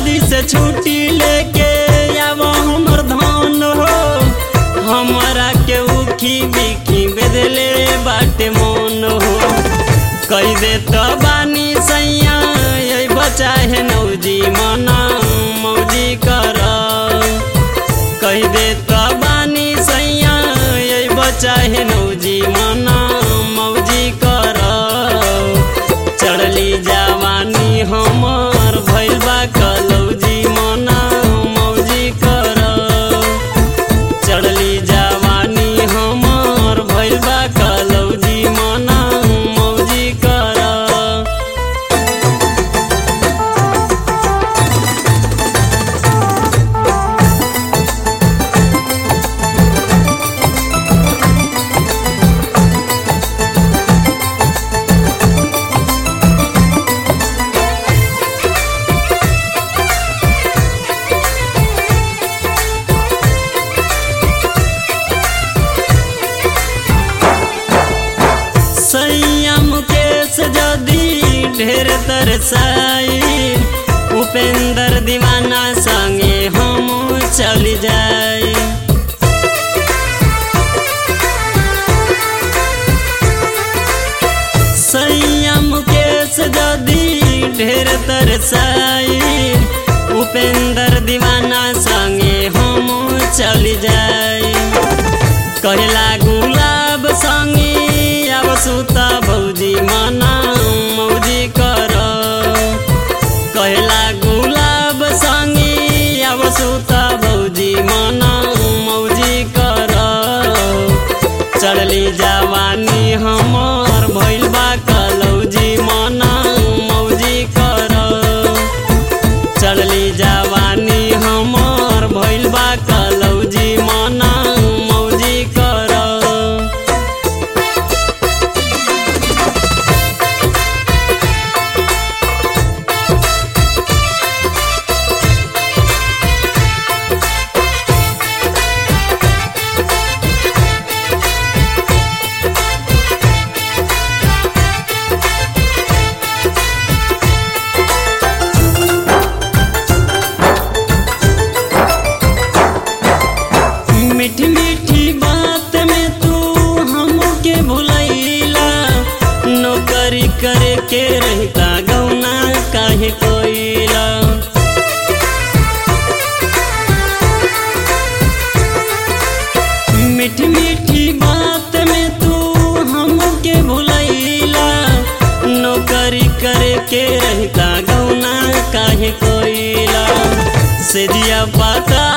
जल्दी से छुट्टी लेके आव हमर धान हो हमरा के उखी बिखी बेदले बाटे मन हो कई दे तो बानी सैया ये बचा है नौजी मना मौजी कर कही दे तो बानी सैया ये बचा है नौजी मना मौजी कर चढ़ली जवानी हमर भैल बा कलौजी मना मौजी कर चढ़ली जवानी हमर भैल बा कलौजी मना मौजी कर संयम केस जदी ढेर तरसाई उपेंद्र दीवाना संगे हम चल जाई संयम केस जदी ढेर तरसाई उपेंद्र दीवाना संगे हम चल जाई कहला गुलाब संगे अब सुता भौजी मना मौजी कर कहला गुलाब संगे अब सुता भौजी मना मौजी कर चढ़ली जवानी हमर भैल बा कलौजी मना मौजी कर चढ़ली जवानी हमर भैल बा कलौजी मना मौजी कर मीठी मीठी बात में तू हमके भुलैला नौकरी करे के रहता गौना काहे कोइला मीठी मीठी बात में तू हमके भुलैला नौकरी करे के रहता गौना काहे कोइला से जिया पाता